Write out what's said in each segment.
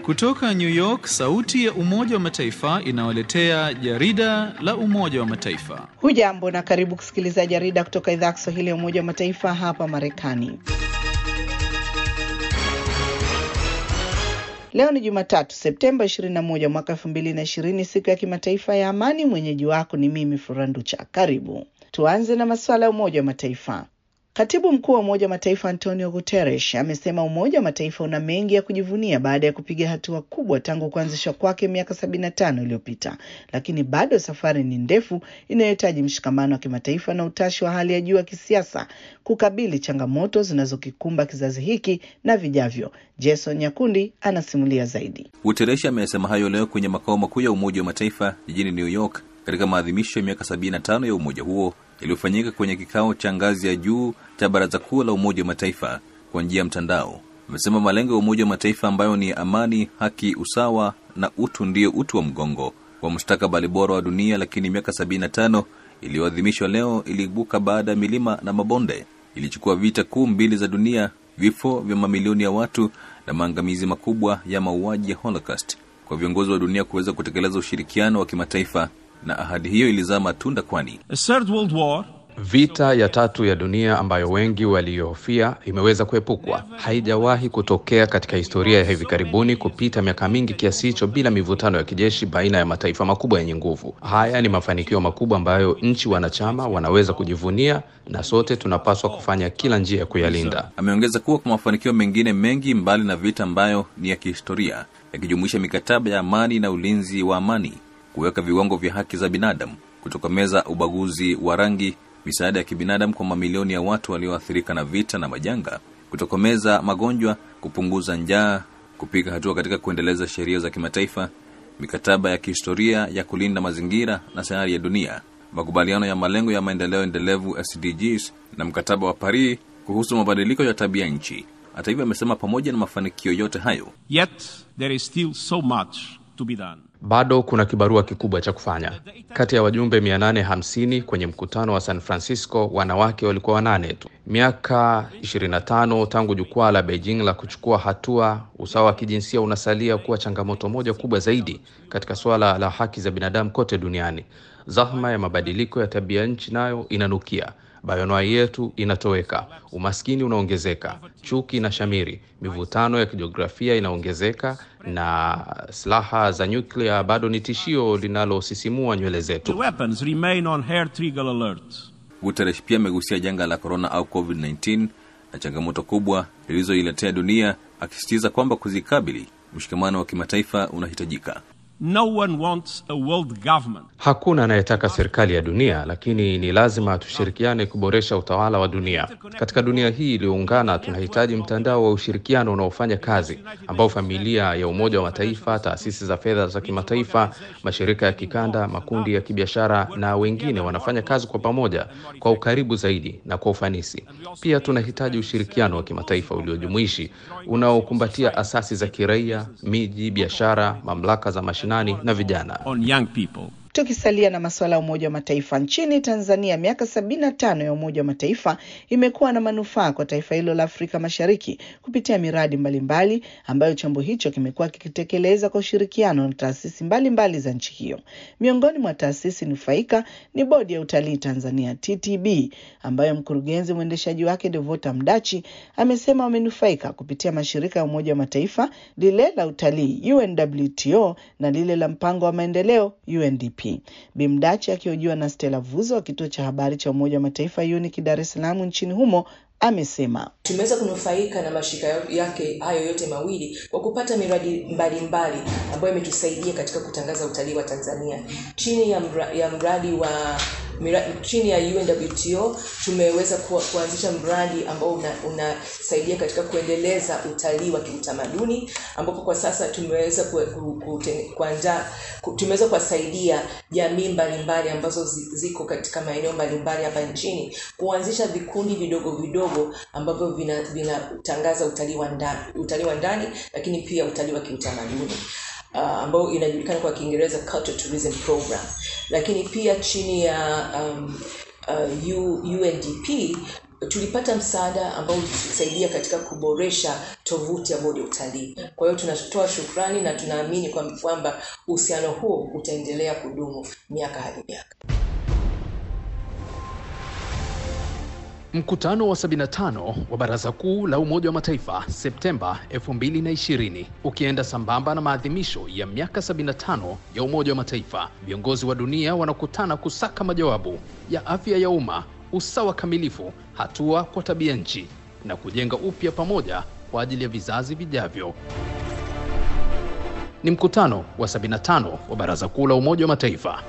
Kutoka New York, sauti ya Umoja wa Mataifa inawaletea jarida la Umoja wa Mataifa. Hujambo na karibu kusikiliza jarida kutoka idhaa ya Kiswahili ya Umoja wa Mataifa hapa Marekani. Leo ni Jumatatu, Septemba 21 mwaka 2020, siku ya kimataifa ya amani. Mwenyeji wako ni mimi Furanducha. Karibu tuanze na masuala ya Umoja wa Mataifa. Katibu mkuu wa Umoja wa Mataifa Antonio Guterres amesema Umoja wa Mataifa una mengi ya kujivunia baada ya kupiga hatua kubwa tangu kuanzishwa kwake miaka 75 iliyopita, lakini bado safari ni ndefu inayohitaji mshikamano wa kimataifa na utashi wa hali ya juu wa kisiasa kukabili changamoto zinazokikumba kizazi hiki na vijavyo. Jason Nyakundi anasimulia zaidi. Guterres amesema hayo leo kwenye makao makuu ya Umoja wa Mataifa jijini New York katika maadhimisho ya miaka 75 ya umoja huo yaliyofanyika kwenye kikao cha ngazi ya juu cha Baraza Kuu la Umoja wa Mataifa kwa njia ya mtandao. Amesema malengo ya Umoja wa Mataifa ambayo ni amani, haki, usawa na utu ndiyo uti wa mgongo wa mustakabali bora wa dunia, lakini miaka 75 iliyoadhimishwa leo iliibuka baada ya milima na mabonde. Ilichukua vita kuu mbili za dunia, vifo vya mamilioni ya watu na maangamizi makubwa ya mauaji ya Holocaust kwa viongozi wa dunia kuweza kutekeleza ushirikiano wa kimataifa na ahadi hiyo ilizaa matunda, kwani vita ya tatu ya dunia ambayo wengi walihofia imeweza kuepukwa. Haijawahi kutokea katika historia ya hivi karibuni kupita miaka mingi kiasi hicho bila mivutano ya kijeshi baina ya mataifa makubwa yenye nguvu. Haya ni mafanikio makubwa ambayo nchi wanachama wanaweza kujivunia, na sote tunapaswa kufanya kila njia ya kuyalinda. Ameongeza kuwa kwa mafanikio mengine mengi mbali na vita ambayo ni ya kihistoria, yakijumuisha mikataba ya amani na ulinzi wa amani kuweka viwango vya haki za binadamu, kutokomeza ubaguzi wa rangi, misaada ya kibinadamu kwa mamilioni ya watu walioathirika na vita na majanga, kutokomeza magonjwa, kupunguza njaa, kupiga hatua katika kuendeleza sheria za kimataifa, mikataba ya kihistoria ya kulinda mazingira na sayari ya dunia, makubaliano ya malengo ya maendeleo endelevu SDGs na mkataba wa Paris kuhusu mabadiliko ya tabia nchi. Hata hivyo, amesema pamoja na mafanikio yote hayo, Yet there is still so much to be done. Bado kuna kibarua kikubwa cha kufanya. Kati ya wajumbe 850 kwenye mkutano wa San Francisco, wanawake walikuwa wanane tu. Miaka 25 tangu jukwaa la Beijing la kuchukua hatua, usawa wa kijinsia unasalia kuwa changamoto moja kubwa zaidi katika suala la haki za binadamu kote duniani. Zahma ya mabadiliko ya tabia nchi nayo inanukia. Bayonoai yetu inatoweka, umaskini unaongezeka, chuki na shamiri, mivutano ya kijiografia inaongezeka, na silaha za nyuklia bado ni tishio linalosisimua nywele The zetu. weapons remain on hair trigger alert. Guterres pia amegusia janga la korona au COVID-19 na changamoto kubwa lilizoiletea dunia, akisisitiza kwamba kuzikabili, mshikamano wa kimataifa unahitajika. No one wants a world government Hakuna anayetaka serikali ya dunia, lakini ni lazima tushirikiane kuboresha utawala wa dunia. Katika dunia hii iliyoungana, tunahitaji mtandao wa ushirikiano unaofanya kazi, ambao familia ya Umoja wa Mataifa, taasisi za fedha za kimataifa, mashirika ya kikanda, makundi ya kibiashara na wengine wanafanya kazi kwa pamoja, kwa ukaribu zaidi na kwa ufanisi. Pia tunahitaji ushirikiano wa kimataifa uliojumuishi unaokumbatia asasi za kiraia, miji, biashara, mamlaka za mashinani na vijana. on young people. Tukisalia na masuala ya Umoja wa Mataifa, nchini Tanzania, miaka sabini na tano ya Umoja wa Mataifa imekuwa na manufaa kwa taifa hilo la Afrika Mashariki kupitia miradi mbalimbali mbali, ambayo chombo hicho kimekuwa kikitekeleza kwa ushirikiano na taasisi mbalimbali za nchi hiyo. Miongoni mwa taasisi nufaika ni Bodi ya Utalii Tanzania TTB, ambayo mkurugenzi mwendeshaji wake Devota Mdachi amesema wamenufaika kupitia mashirika ya Umoja wa Mataifa, lile la utalii UNWTO na lile la mpango wa maendeleo UNDP. Bimdachi akihojiwa na Stella Vuzo wa kituo cha habari cha Umoja wa Mataifa UNIC Dar es Salaam nchini humo amesema tumeweza kunufaika na mashirika yake hayo yote mawili kwa kupata miradi mbalimbali ambayo imetusaidia katika kutangaza utalii wa Tanzania chini ya, mra, ya mradi wa mira, chini ya UNWTO tumeweza ku, kuanzisha mradi ambao unasaidia una katika kuendeleza utalii wa kiutamaduni ambapo kwa sasa tumeweza ku, ku, ku, kuandaa ku, tumeweza kuwasaidia jamii mbalimbali ambazo ziko katika maeneo mbalimbali hapa nchini kuanzisha vikundi vidogo vidogo ambavyo vinatangaza vina utalii wa ndani utalii wa ndani lakini pia utalii wa kiutamaduni uh, ambayo inajulikana kwa Kiingereza Cultural Tourism Program, lakini pia chini ya um, uh, U- UNDP tulipata msaada ambao ulitusaidia katika kuboresha tovuti ya bodi ya utalii. Kwa hiyo tunatoa shukrani na tunaamini kwam- kwamba uhusiano huo utaendelea kudumu miaka hadi miaka. Mkutano wa 75 wa Baraza Kuu la Umoja wa Mataifa Septemba 2020 ukienda sambamba na maadhimisho ya miaka 75 ya Umoja wa Mataifa, viongozi wa dunia wanakutana kusaka majawabu ya afya ya umma, usawa kamilifu, hatua kwa tabia nchi na kujenga upya pamoja kwa ajili ya vizazi vijavyo. Ni mkutano wa 75 wa Baraza Kuu la Umoja wa Mataifa.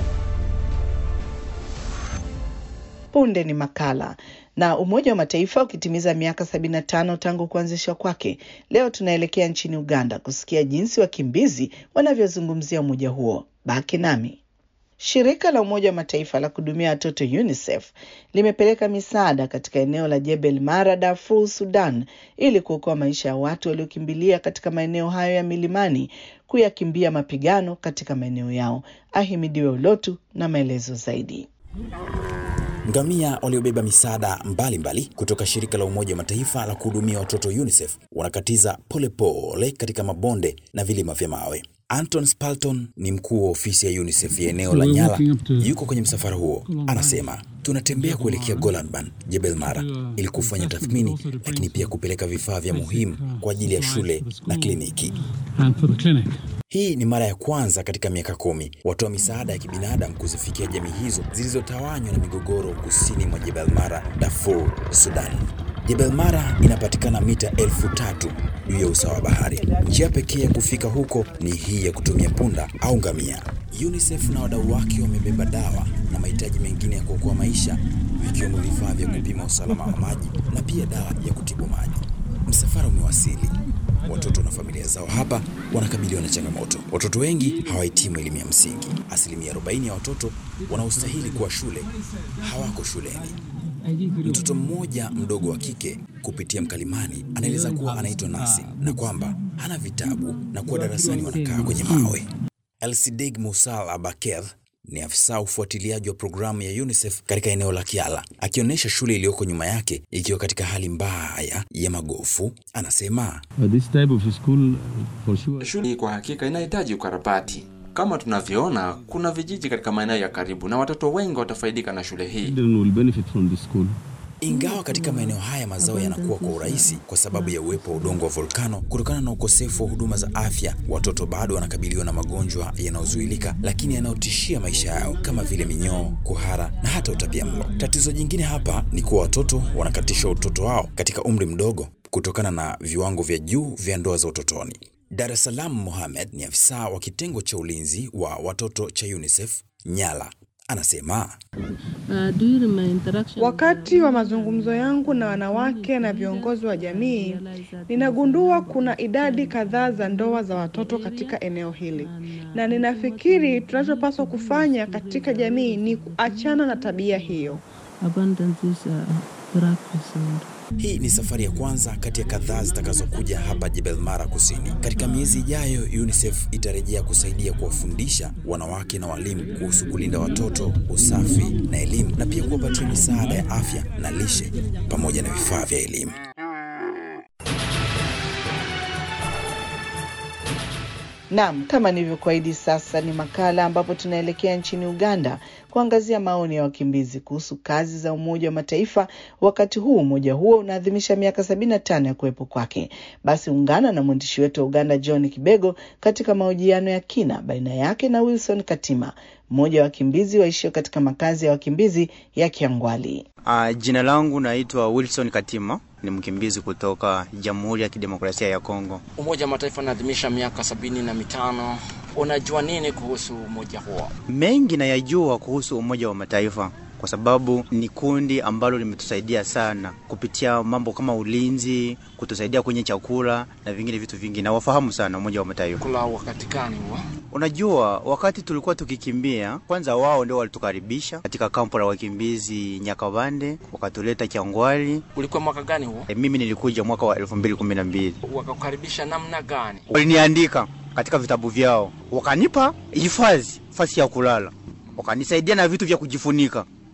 Punde ni makala na Umoja wa Mataifa ukitimiza miaka 75 tangu kuanzishwa kwake. Leo tunaelekea nchini Uganda kusikia jinsi wakimbizi wanavyozungumzia umoja huo. Baki nami. Shirika la Umoja wa Mataifa la kuhudumia watoto UNICEF limepeleka misaada katika eneo la Jebel Mara, Darfur, Sudan, ili kuokoa maisha ya watu waliokimbilia katika maeneo hayo ya milimani kuyakimbia mapigano katika maeneo yao. Ahimidiwe Ulotu na maelezo zaidi. Ngamia waliobeba misaada mbalimbali kutoka shirika la Umoja wa Mataifa la kuhudumia watoto UNICEF wanakatiza polepole pole katika mabonde na vilima vya mawe. Anton Spalton ni mkuu wa ofisi ya UNICEF ya eneo la Nyala, yuko kwenye msafara huo. Anasema, tunatembea kuelekea Golanban, Jebel Mara, ili kufanya tathmini, lakini pia kupeleka vifaa vya muhimu kwa ajili ya shule na kliniki. Hii ni mara ya kwanza katika miaka kumi watoa misaada ya kibinadamu kuzifikia jamii hizo zilizotawanywa na migogoro kusini mwa Jebel Mara, Darfur, Sudan. Jebel Mara inapatikana mita elfu tatu juu ya usawa wa bahari. Njia pekee ya kufika huko ni hii ya kutumia punda au ngamia. UNICEF na wadau wake wamebeba dawa na mahitaji mengine ya kuokoa maisha, vikiwemo vifaa vya kupima usalama wa maji na pia dawa ya kutibu maji. Msafara umewasili. Watoto na familia zao hapa wanakabiliwa na changamoto. Watoto wengi hawahitimu elimu ya msingi. Asilimia 40 ya watoto wanaostahili kuwa shule hawako shuleni. Mtoto mmoja mdogo wa kike kupitia mkalimani anaeleza kuwa anaitwa Nasi na kwamba hana vitabu na kuwa darasani wanakaa kwenye mawe. Elsidig Musal Abaker ni afisa ufuatiliaji wa programu ya UNICEF katika eneo la Kiala, akionyesha shule iliyoko nyuma yake ikiwa katika hali mbaya ya magofu. Anasema Shule hii kwa hakika inahitaji ukarabati. Kama tunavyoona, kuna vijiji katika maeneo ya karibu na watoto wengi watafaidika na shule hii. Ingawa katika maeneo haya mazao yanakuwa kwa urahisi kwa sababu ya uwepo wa udongo wa volkano, kutokana na ukosefu wa huduma za afya, watoto bado wanakabiliwa na magonjwa yanayozuilika lakini yanayotishia maisha yao kama vile minyoo, kuhara na hata utapiamlo. Tatizo jingine hapa ni kuwa watoto wanakatishwa utoto wao katika umri mdogo kutokana na viwango vya juu vya ndoa za utotoni. Dar es Salaam Mohamed ni afisa wa kitengo cha ulinzi wa watoto cha UNICEF Nyala. Anasema Wakati wa mazungumzo yangu na wanawake na viongozi wa jamii, ninagundua kuna idadi kadhaa za ndoa za watoto katika eneo hili, na ninafikiri tunachopaswa kufanya katika jamii ni kuachana na tabia hiyo. hii ni safari ya kwanza kati ya kadhaa zitakazokuja hapa Jebel Mara Kusini. Katika miezi ijayo, UNICEF itarejea kusaidia kuwafundisha wanawake na walimu kuhusu kulinda watoto, usafi na elimu, na pia kuwapatia misaada ya afya na lishe pamoja na vifaa vya elimu. Naam, kama nilivyokuahidi, sasa ni makala ambapo tunaelekea nchini Uganda kuangazia maoni ya wakimbizi kuhusu kazi za Umoja wa Mataifa wakati huu umoja huo unaadhimisha miaka sabini na tano ya kuwepo kwake. Basi ungana na mwandishi wetu wa Uganda John Kibego katika mahojiano ya kina baina yake na Wilson Katima, mmoja wa wakimbizi waishio katika makazi ya wakimbizi ya Kiangwali. Uh, jina langu naitwa Wilson Katima, ni mkimbizi kutoka Jamhuri ya Kidemokrasia ya Kongo. Umoja wa Mataifa unaadhimisha miaka sabini na mitano. Unajua nini kuhusu umoja huo? Mengi nayajua kuhusu Umoja wa Mataifa kwa sababu ni kundi ambalo limetusaidia sana kupitia mambo kama ulinzi, kutusaidia kwenye chakula na vingine vitu vingi. Nawafahamu sana Umoja wa Mataifa. Kula wakati gani huo? Unajua, wakati tulikuwa tukikimbia, kwanza wao ndio walitukaribisha katika kampo la wakimbizi Nyakabande, wakatuleta Kyangwali. Ulikuwa mwaka gani huo? E, mimi nilikuja mwaka wa elfu mbili kumi na mbili. Wakakukaribisha namna gani? Waliniandika katika vitabu vyao, wakanipa hifadhi, fasi ya kulala, wakanisaidia na vitu vya kujifunika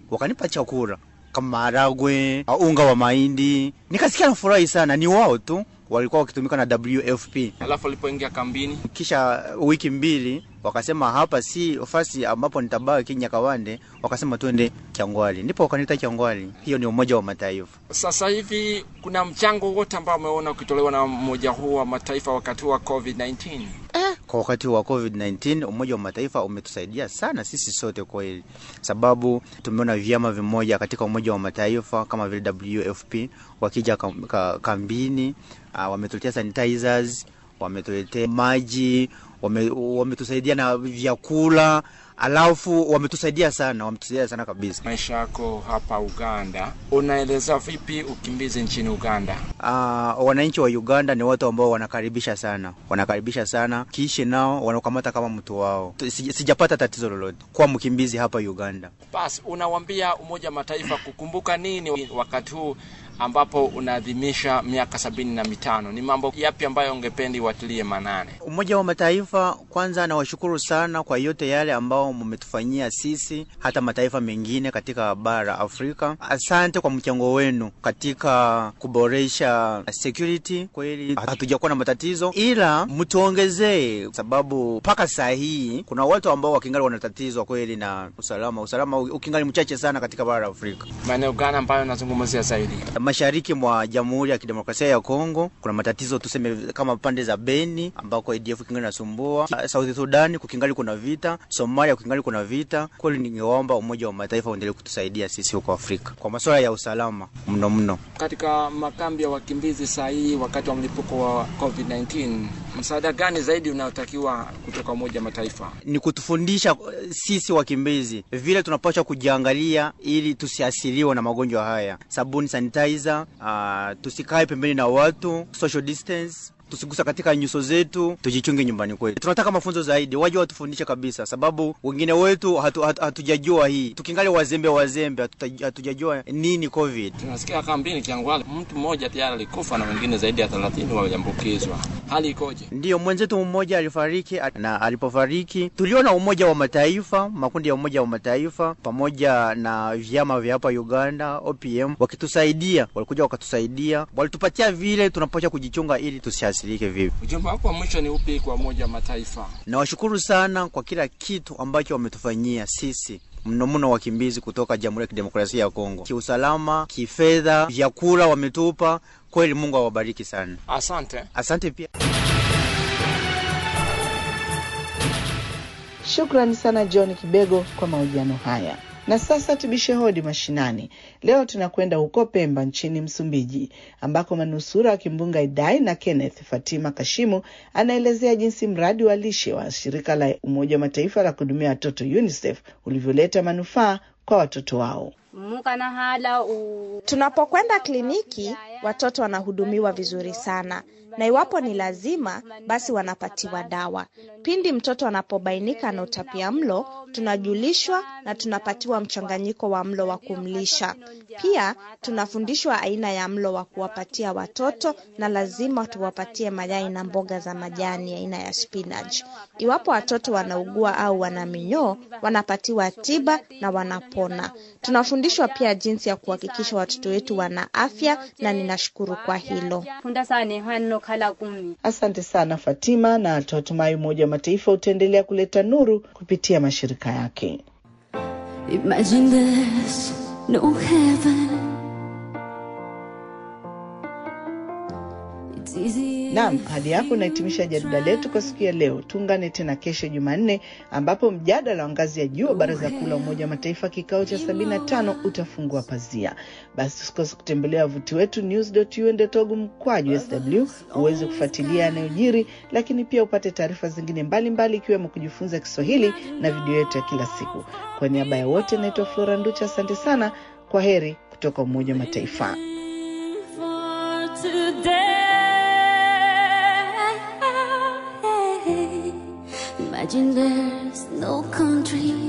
wakanipa chakula kama maharagwe, unga wa mahindi. Nikasikia nafurahi sana, ni wao tu walikuwa wakitumika na WFP. Alafu alipoingia kambini, Kisha wiki mbili wakasema hapa si ofasi ambapo nitabaki Nyakawande, wakasema twende Kyangwali, ndipo wakanita Kyangwali. Hiyo ni Umoja wa Mataifa. sasa hivi kuna mchango wote ambao umeona ukitolewa na mmoja huu wa mataifa wakati wa COVID-19? Kwa wakati wa COVID-19 Umoja wa Mataifa umetusaidia sana sisi sote kweli, sababu tumeona vyama vimoja katika Umoja wa Mataifa kama vile WFP wakija kam, ka, kambini uh, wametuletea sanitizers, wametuletea maji, wame, wametusaidia na vyakula, alafu wametusaidia sana, wametusaidia sana kabisa. Maisha yako hapa Uganda, unaeleza vipi ukimbizi nchini Uganda? Uh, wananchi wa Uganda ni watu ambao wanakaribisha sana, wanakaribisha sana, kiishi nao wanakamata kama mtu wao. Sija- Sijapata tatizo lolote kwa mkimbizi hapa Uganda. Basi unawambia Umoja wa Mataifa kukumbuka nini wakati huu ambapo unaadhimisha miaka sabini na mitano? Ni mambo yapi ambayo ungependi watilie manane? Umoja wa Mataifa, kwanza nawashukuru sana kwa yote yale ambao mmetufanyia sisi, hata mataifa mengine katika bara Afrika. Asante kwa mchango wenu katika kuboresha security. Kweli hatujakuwa na matatizo, ila mtuongezee, sababu mpaka saa hii kuna watu ambao wakingali wanatatizwa kweli na usalama. Usalama ukingali mchache sana katika bara la Afrika. Maeneo gani ambayo nazungumzia zaidi? Mashariki mwa Jamhuri ya Kidemokrasia ya Kongo kuna matatizo tuseme kama pande za Beni ambako ADF kingali nasumbua. South Sudan kukingali kuna vita, Somalia kukingali kuna vita. Kweli ningeomba Umoja wa Mataifa uendelee kutusaidia sisi huko Afrika kwa masuala ya usalama mno mno. Katika makambi ya wakimbizi saa hii wakati wa mlipuko wa COVID-19, msaada gani zaidi unaotakiwa kutoka Umoja wa Mataifa? Ni kutufundisha eh, sisi wakimbizi vile tunapaswa kujiangalia ili tusiasiriwe na magonjwa haya, sabuni, sanitizer, uh, tusikae pembeni na watu, social distance tusigusa katika nyuso zetu, tujichunge nyumbani kwetu. Tunataka mafunzo zaidi, waje watufundishe kabisa, sababu wengine wetu hatu, hatu, hatujajua hii, tukingali wazembe wazembe, hatuta- hatujajua nini COVID. Tunasikia kambini Kiangwale mtu mmoja tayari alikufa na wengine zaidi ya 30 waliambukizwa. Hali ikoje? Ndiyo, mwenzetu mmoja alifariki, na alipofariki tuliona Umoja wa Mataifa, makundi ya Umoja wa Mataifa pamoja na vyama vya hapa Uganda, OPM wakitusaidia, walikuja wakatusaidia, walitupatia vile tunapaswa kujichunga ili tusiathirike vipi. Ujumbe wako wa mwisho ni upi kwa Umoja wa Mataifa? Nawashukuru sana kwa kila kitu ambacho wametufanyia sisi mno mno wakimbizi kutoka Jamhuri ya Kidemokrasia ya Kongo, kiusalama, kifedha, vyakula wametupa. Kweli Mungu awabariki sana, Asante. asante pia. Shukrani sana John Kibego kwa mahojiano haya. Na sasa tubishe hodi mashinani. Leo tunakwenda huko Pemba nchini Msumbiji, ambako manusura wa kimbunga Idai na Kenneth Fatima Kashimu anaelezea jinsi mradi wa lishe wa shirika la Umoja wa Mataifa la kuhudumia watoto UNICEF ulivyoleta manufaa kwa watoto wao. Tunapokwenda kliniki, watoto wanahudumiwa vizuri sana, na iwapo ni lazima, basi wanapatiwa dawa. Pindi mtoto anapobainika na utapia mlo, tunajulishwa na tunapatiwa mchanganyiko wa mlo wa kumlisha. Pia tunafundishwa aina ya mlo wa kuwapatia watoto, na lazima tuwapatie mayai na mboga za majani aina ya spinach. Iwapo watoto wanaugua au wana minyoo, wanapatiwa tiba na wanapona. Tunafundishwa pia jinsi ya kuhakikisha watoto wetu wana afya, na ninashukuru kwa hilo. Asante sana Fatima, na tunatumai Umoja wa Mataifa utaendelea kuleta nuru kupitia mashirika yake. Imagine there's no heaven. It's easy. Naam, hadi hapo nahitimisha jarida letu kwa siku ya leo. Tuungane tena kesho Jumanne, ambapo mjadala wa ngazi ya juu wa Baraza Kuu la Umoja wa Mataifa kikao cha 75 utafungua pazia. Basi usikose kutembelea wavuti wetu news.un.org mkwaju sw uweze kufuatilia yanayojiri, lakini pia upate taarifa zingine mbalimbali ikiwemo kujifunza Kiswahili na video yetu ya kila siku. Kwa niaba ya wote, naitwa Flora Nducha, asante sana. Kwa heri kutoka Umoja wa Mataifa. for today. Imagine there's no country